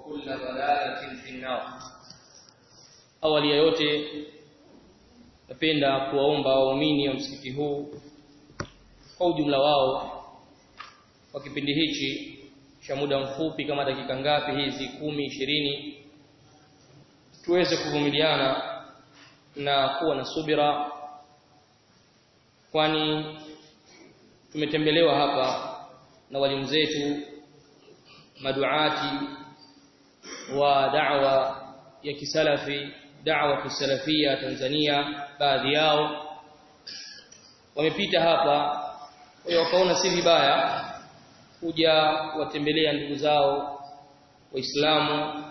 وكل ضلالة في النار awali ya yote napenda kuwaomba waumini wa msikiti huu kwa ujumla wao kwa kipindi hichi cha muda mfupi kama dakika ngapi hizi kumi ishirini tuweze kuvumiliana na kuwa na subira kwani tumetembelewa hapa na walimu zetu maduati wa da'wa ya kisalafi da'wa kisalafia Tanzania baadhi yao wamepita hapa kwa wakaona si vibaya kuja watembelea ndugu zao waislamu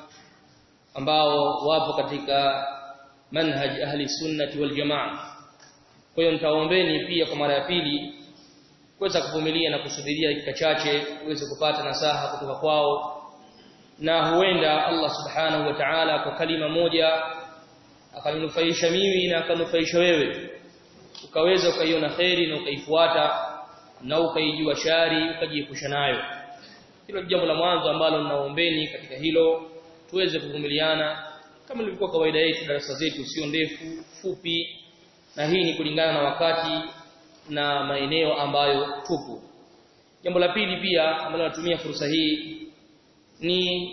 ambao wapo katika manhaj ahli sunnati wal jamaa kwa hiyo nitaombeni pia kwa mara ya pili kuweza kuvumilia na kusubiria dakika chache uweze kupata nasaha kutoka kwao na huenda Allah subhanahu wa ta'ala kwa kalima moja akaninufaisha mimi na akanufaisha wewe ukaweza ukaiona khairi na ukaifuata na ukaijua shari ukajiepusha nayo hilo jambo la mwanzo ambalo ninaombeni katika hilo tuweze kuvumiliana kama ilivyokuwa kawaida yetu darasa zetu sio ndefu fupi na hii ni kulingana na wakati na maeneo ambayo tupo jambo la pili pia ambalo natumia fursa hii ni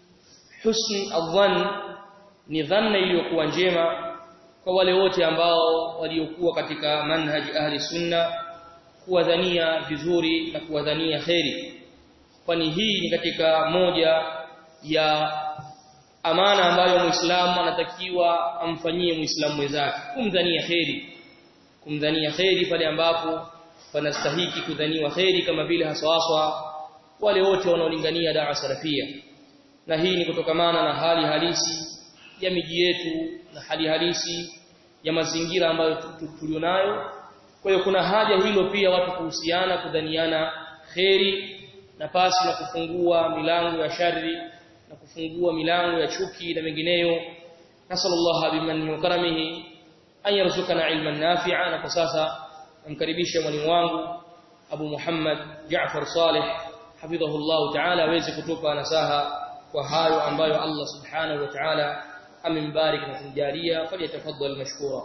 husn adhan ni dhanna iliyokuwa njema kwa wale wote ambao waliokuwa katika manhaj ahli sunna kuwadhania vizuri na kuwadhania kheri kwani hii ni katika moja ya amana ambayo muislamu anatakiwa amfanyie muislamu mwenzake kumdhania kheri kumdhania kheri pale ambapo panastahiki kudhaniwa kheri kama vile haswaswa wale wote wanaolingania dawa salafia na hii ni kutokamana na hali halisi ya miji yetu na hali halisi ya mazingira ambayo tulionayo kwa hiyo kuna haja hilo pia watu kuhusiana kudhaniana kheri na pasi na kufungua milango ya shari na kufungua milango ya chuki na mengineyo nasallallahu bimanni wa karamihi an yarzuqana ilman nafi'a na kwa sasa namkaribisha mwalimu wangu Abu Muhammad Jaafar Saleh hafidhahu Allah ta'ala aweze kutupa nasaha kwa hayo ambayo Allah subhanahu wa ta'ala amembariki na kumjalia falyatafaddal mashkura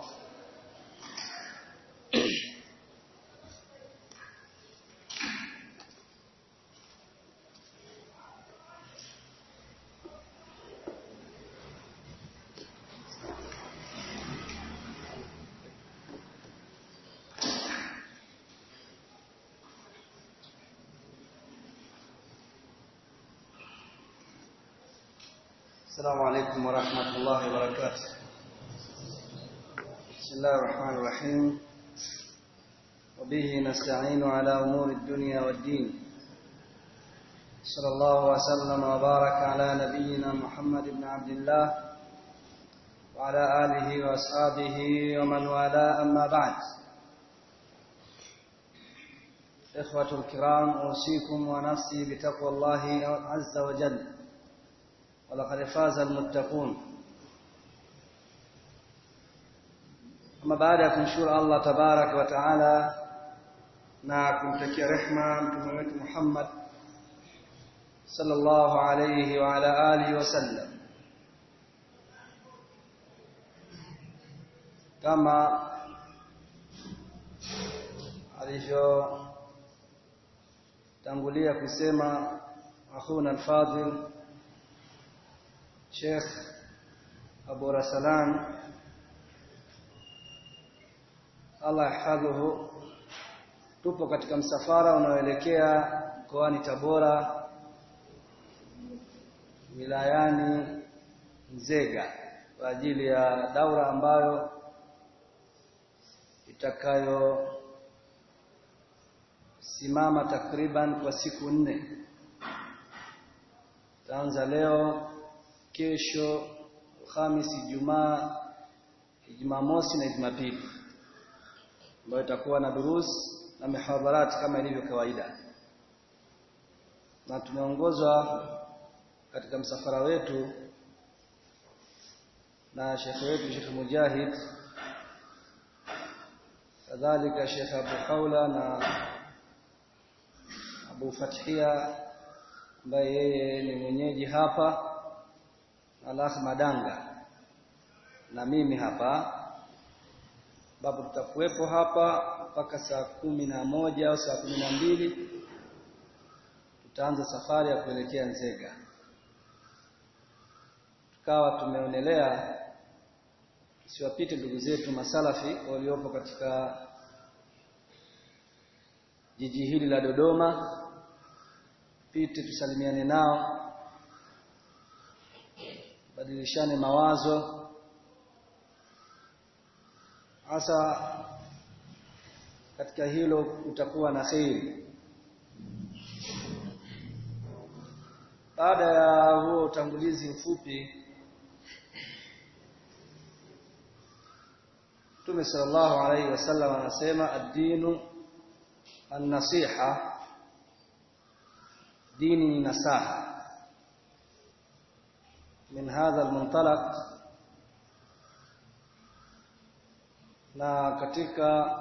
السلام عليكم ورحمة الله وبركاته بسم الله الرحمن الرحيم وبه نستعين على أمور الدنيا والدين صلى الله وسلم وبارك على نبينا محمد بن عبد الله وعلى آله وأصحابه ومن والاه أما بعد إخوة الكرام أوصيكم ونفسي بتقوى الله عز وجل ولقد فاز المتقون ama baada ya kumshukuru Allah tabarak wa taala na kumtakia rehma mtume wetu Muhammad sallallahu alayhi wa ala alihi wasallam kama alivyo tangulia kusema akhuna al-fadil Sheikh Abu Rasalan Allah yahfadhuhu tupo katika msafara unaoelekea mkoani Tabora wilayani Nzega kwa ajili ya daura ambayo itakayo simama takriban kwa siku nne taanza leo kesho Alhamisi Ijumaa Jumamosi na Jumapili ambayo itakuwa na durus na mihadharat kama ilivyo kawaida na tumeongozwa katika msafara wetu na shekhe wetu Sheikh Mujahid kadhalika Sheikh Abu Khawla na Abu Fathia ambaye yeye ni mwenyeji hapa Alakh Madanga na mimi hapa ambapo tutakuwepo hapa mpaka saa kumi na moja au saa kumi na mbili tutaanza safari ya kuelekea Nzega. Tukawa tumeonelea tusiwapite ndugu zetu masalafi waliopo katika jiji hili la Dodoma, pite tusalimiane nao, badilishane mawazo hasa katika hilo utakuwa na kheri. Baada ya huo utangulizi mfupi, Mtume sallallahu alaihi wasallam anasema ad-dinu an-nasiha, dini ni nasaha. Min hadha al-muntalaq na katika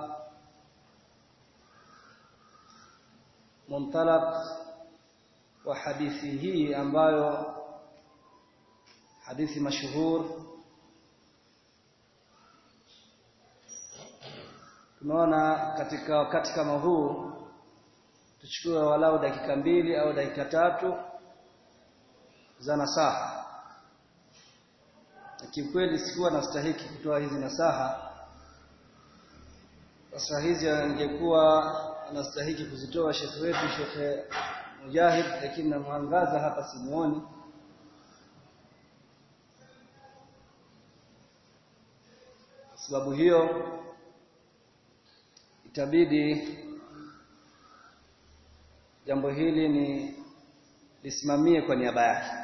muntalaq wa hadithi hii ambayo hadithi mashuhur tumeona katika wakati kama huu tuchukue walau dakika mbili au dakika tatu za nasaha na kiukweli sikuwa nastahiki kutoa hizi nasaha sasa hizi angekuwa anastahiki kuzitoa shekhe wetu shekhe Mujahid, lakini namwangaza hapa simuoni. Sababu hiyo itabidi jambo hili ni lisimamie kwa niaba yake.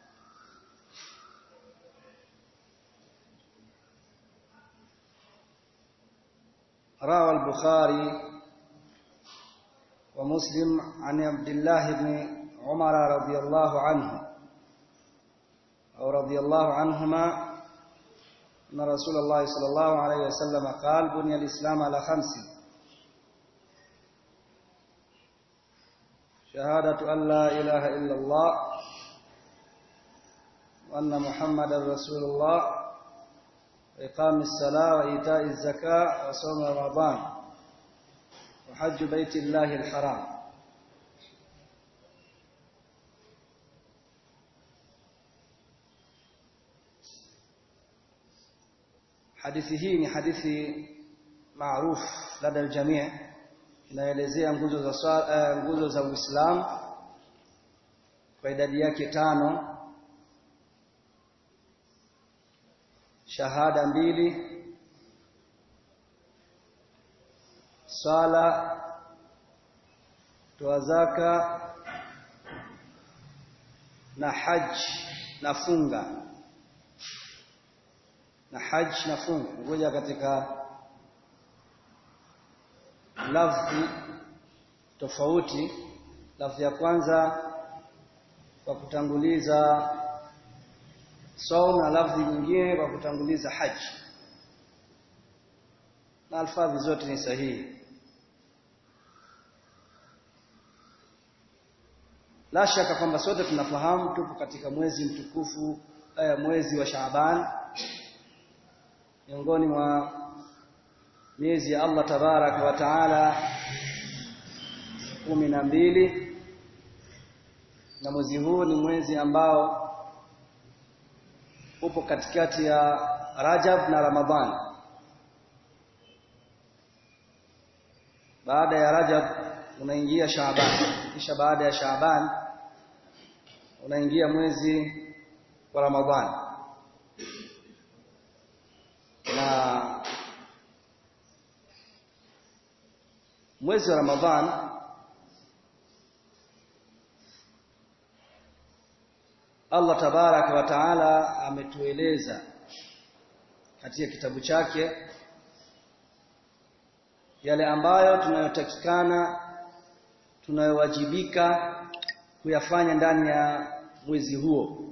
روى البخاري ومسلم عن عبد الله بن عمر رضي الله عنه أو رضي الله عنهما أن رسول الله صلى الله عليه وسلم قال بني الإسلام على خمس شهادة أن لا إله إلا الله وأن محمدا رسول الله وإقام الصلاة وإيتاء الزكاة وصوم رمضان وحج بيت الله الحرام hadithi hii ni hadithi maarufu lada aljamii inaelezea nguzo za swala, uh, nguzo za Uislamu kwa idadi yake tano shahada mbili swala toa zaka na haj na funga na haj na funga ngoja katika lafzi tofauti lafzi ya kwanza kwa kutanguliza saum na lafzi nyingine kwa kutanguliza haji na alfadhi zote ni sahihi la shaka kwamba sote tunafahamu tupo katika mwezi mtukufu eh, mwezi wa Shaaban miongoni mwa miezi ya Allah tabaraka wa taala kumi na mbili na mwezi huu ni mwezi ambao upo katikati ya Rajab na Ramadhan. Baada ya Rajab unaingia Shaaban, kisha baada ya Shaaban unaingia mwezi wa Ramadhan. Na mwezi wa Ramadhan Allah tabaraka wa taala ametueleza katika kitabu chake yale ambayo tunayotakikana tunayowajibika kuyafanya ndani ya mwezi huo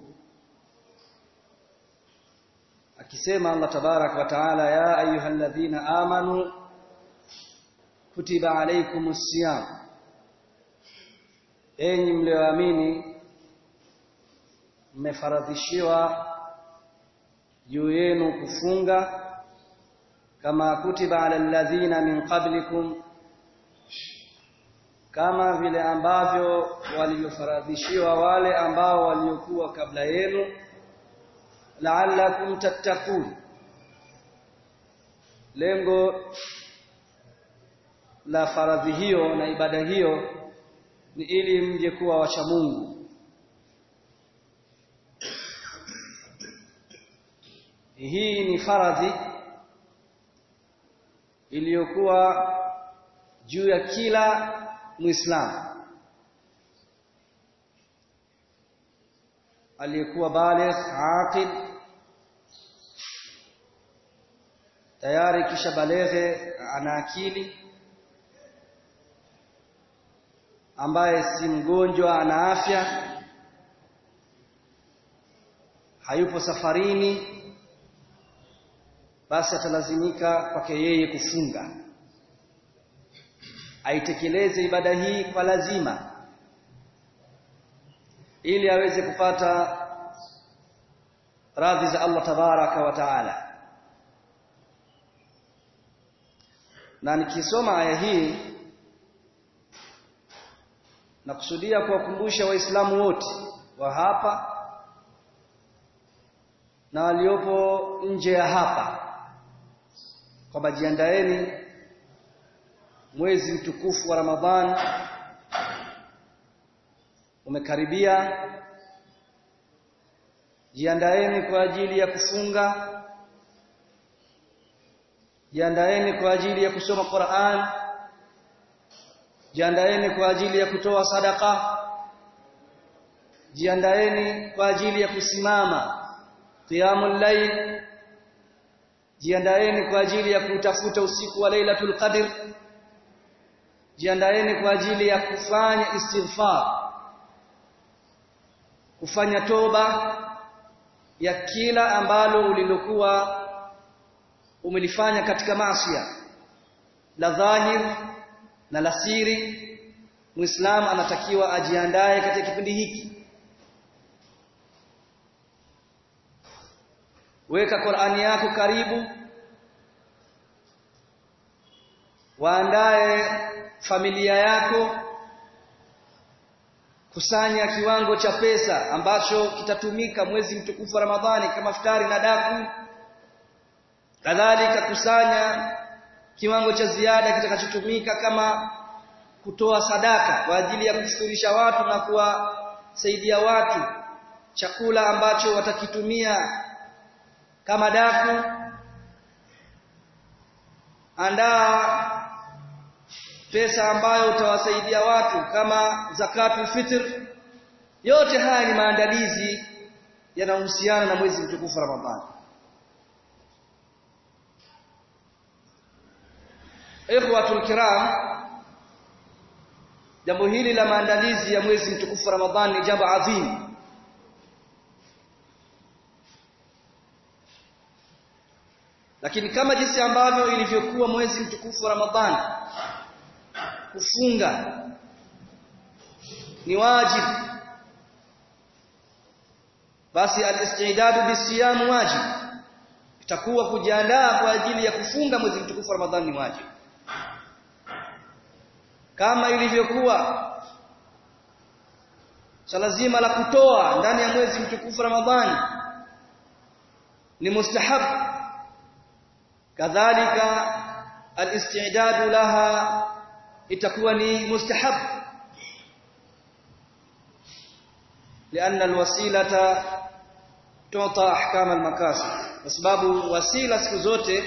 akisema Allah tabaraka wa taala ya ayyuhalladhina amanu kutiba alaykumus siyam enyi mlioamini mmefaradhishiwa juu yenu kufunga kama kutiba ala alladhina min qablikum kama vile ambavyo walivyofaradhishiwa wale ambao waliokuwa kabla yenu la'allakum tattaqun lengo la faradhi hiyo na ibada hiyo ni ili mje kuwa wacha Mungu hii ni faradhi iliyokuwa juu ya kila muislamu aliyekuwa baligh aqil tayari kisha baleghe ana akili ambaye si mgonjwa ana afya hayupo safarini basi atalazimika kwake yeye kufunga aitekeleze ibada hii kwa lazima ili aweze kupata radhi za Allah tabaraka wa taala na nikisoma aya hii nakusudia kuwakumbusha waislamu wote wa hapa na waliopo nje ya hapa kwamba jiandaeni mwezi mtukufu wa Ramadhan umekaribia jiandaeni kwa ajili ya kufunga jiandaeni kwa ajili ya kusoma Qur'an jiandaeni kwa ajili ya kutoa sadaka jiandaeni kwa ajili ya kusimama qiyamul layl jiandaeni kwa ajili ya kutafuta usiku wa Lailatul Qadr jiandaeni kwa ajili ya kufanya istighfar kufanya toba ya kila ambalo ulilokuwa umelifanya katika maasiya la dhahir na la siri muislamu anatakiwa ajiandae katika kipindi hiki weka Qur'ani yako karibu waandae familia yako kusanya kiwango cha pesa ambacho kitatumika mwezi mtukufu wa Ramadhani kama futari na daku kadhalika kusanya kiwango cha ziada kitakachotumika kama kutoa sadaka kwa ajili ya kufuturisha watu na kuwasaidia watu chakula ambacho watakitumia kama daku andaa pesa ambayo utawasaidia watu kama zakatul fitr yote haya ni maandalizi yanayohusiana na mwezi mtukufu Ramadhani ikhwatul kiram jambo hili la maandalizi ya mwezi mtukufu Ramadhani ni jambo adhimu lakini kama jinsi ambavyo ilivyokuwa mwezi mtukufu wa Ramadhani kufunga ni wajibu basi al-istidad bisiyam wajib itakuwa kujiandaa kwa ajili ya kufunga mwezi mtukufu wa Ramadhani ni wajibu kama ilivyokuwa swala zima la kutoa ndani ya mwezi mtukufu wa Ramadhani ni mustahab kadhalika al-istidad laha itakuwa ni mustahab لأن الوسيلة تعطى أحكام المكاسب kwa sababu wasila siku zote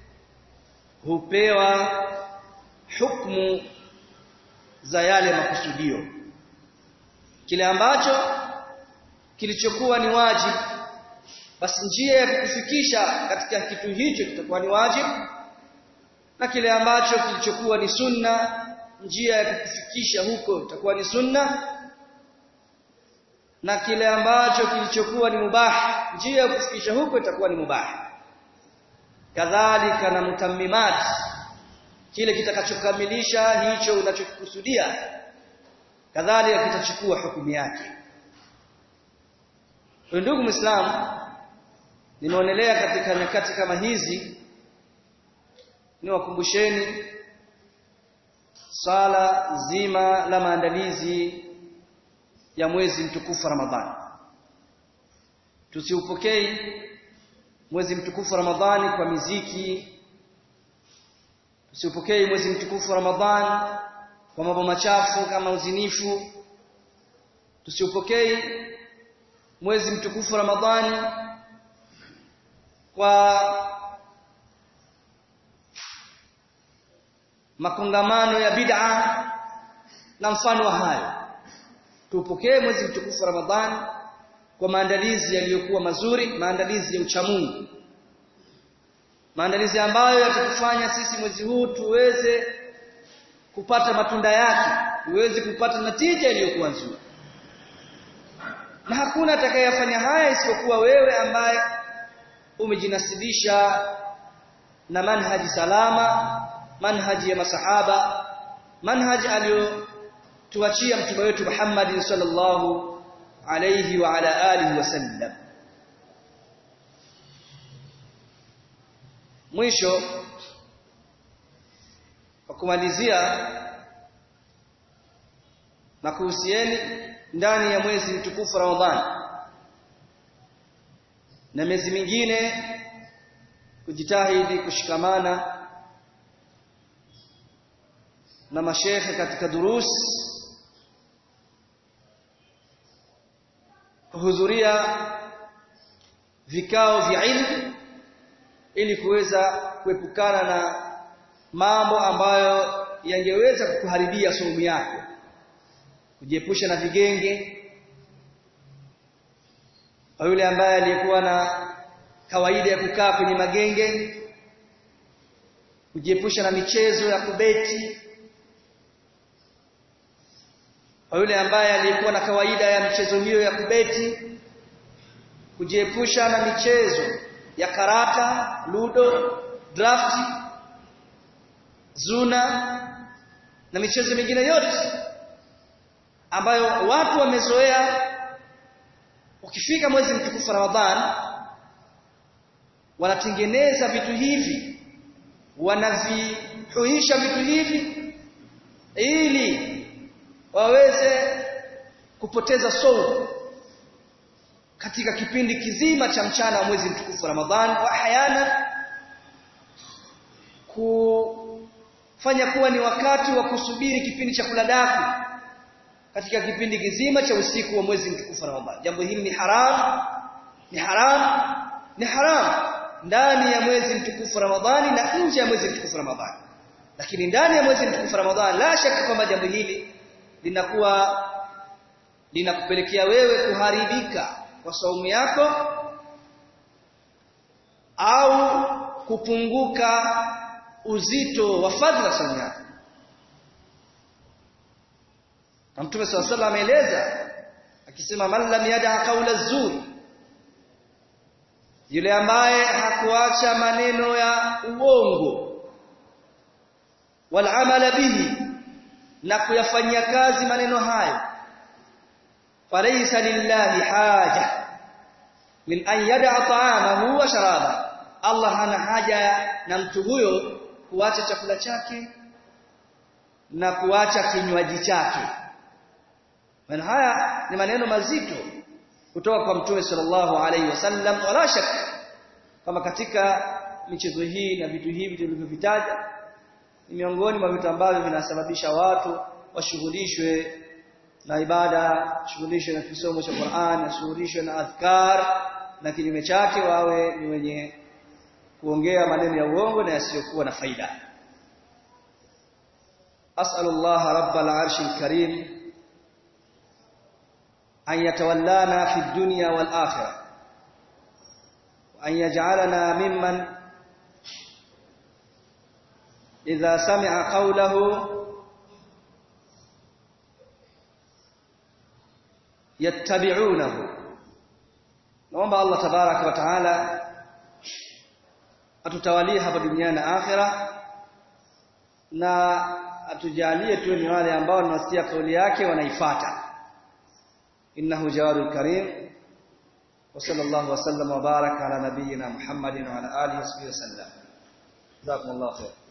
hupewa hukumu za yale makusudio kile ambacho kilichokuwa ni wajibu basi njia ya kukufikisha katika kitu hicho kitakuwa ni wajibu na kile ambacho kilichokuwa ni sunna njia ya kukufikisha huko itakuwa ni sunna na kile ambacho kilichokuwa ni mubah njia ya kufikisha huko itakuwa ni mubah kadhalika na mutammimat kile kitakachokamilisha hicho unachokusudia kadhalika kitachukua hukumu yake ndugu muislamu nimeonelea katika nyakati kama hizi niwakumbusheni sala zima la maandalizi ya mwezi mtukufu Ramadhani tusiupokei mwezi mtukufu Ramadhani kwa miziki tusiupokei mwezi mtukufu Ramadhani kwa mambo machafu kama uzinifu tusiupokei mwezi mtukufu Ramadhani kwa makongamano ya bid'a na mfano wa hayo tupokee mwezi mtukufu Ramadhani kwa maandalizi yaliyokuwa mazuri maandalizi ya uchamungu maandalizi ambayo yatatufanya sisi mwezi huu tuweze kupata matunda yake tuweze kupata natija iliyokuwa nzuri na hakuna atakayefanya haya isipokuwa wewe ambaye umejinasibisha na manhaji salama manhaji ya masahaba manhaji aliyotuachia mtume wetu Muhammad sallallahu alayhi wa ala alihi wasallam mwisho kwa kumalizia na kuhusieni ndani ya mwezi mtukufu Ramadhani na miezi mingine kujitahidi kushikamana na mashekhe katika durus kuhudhuria vikao vya ilmu ili kuweza kuepukana na mambo ambayo yangeweza kukuharibia somo yako kujiepusha na vigenge kwa yule ambaye aliyekuwa na kawaida ya kukaa kwenye magenge kujiepusha na michezo ya kubeti kwa yule ambaye aliyekuwa na kawaida ya michezo hiyo ya kubeti kujiepusha na michezo ya karata ludo draft zuna na michezo mingine yote ambayo watu wamezoea ukifika mwezi mtukufu Ramadhan wanatengeneza vitu hivi wanavihuisha vitu hivi ili waweze kupoteza saumu katika kipindi kizima cha mchana wa mwezi mtukufu Ramadhan wa hayana kufanya kuwa ni wakati wa kusubiri kipindi cha kula daku katika kipindi kizima cha usiku wa mwezi mtukufu Ramadhan jambo hili ni haram ni haram ni haram ndani ya mwezi mtukufu Ramadhani na nje ya mwezi mtukufu Ramadhani lakini ndani ya mwezi mtukufu Ramadhani la shaka kwamba jambo hili linakuwa linakupelekea wewe kuharibika kwa saumu yako au kupunguka uzito wa fadhila saumu yako na Mtume swalla sallam ameeleza akisema man lam yada qawla zuri yule ambaye hakuacha maneno ya uongo wal amala bihi na kuyafanyia kazi maneno hayo falaysa lillahi haja min an yada ta'amahu wa sharaba Allah hana haja na mtu huyo kuacha chakula chake na kuacha kinywaji chake maana haya ni maneno mazito kutoka kwa mtume sallallahu alaihi wasallam wala shaka kama katika michezo hii na vitu hivi tulivyovitaja ni miongoni mwa vitu ambavyo vinasababisha watu washughulishwe na ibada shughulishwe na kisomo cha Qur'an washughulishwe na adhkar na kinyume chake wawe ni wenye kuongea maneno ya uongo na yasiyokuwa na faida as'alullah rabbal arshil karim أن يتولانا في الدنيا والآخرة وأن يجعلنا ممن إذا سمع قوله يتبعونه naomba Allah tabaraka wa taala atutawalie hapa duniani na akhira na atujalie tu ni wale ambao wanasikia kauli yake wanaifuata إنه جواد كريم وصلى الله وسلم وبارك على نبينا محمد وعلى اله وصحبه وسلم جزاكم الله خير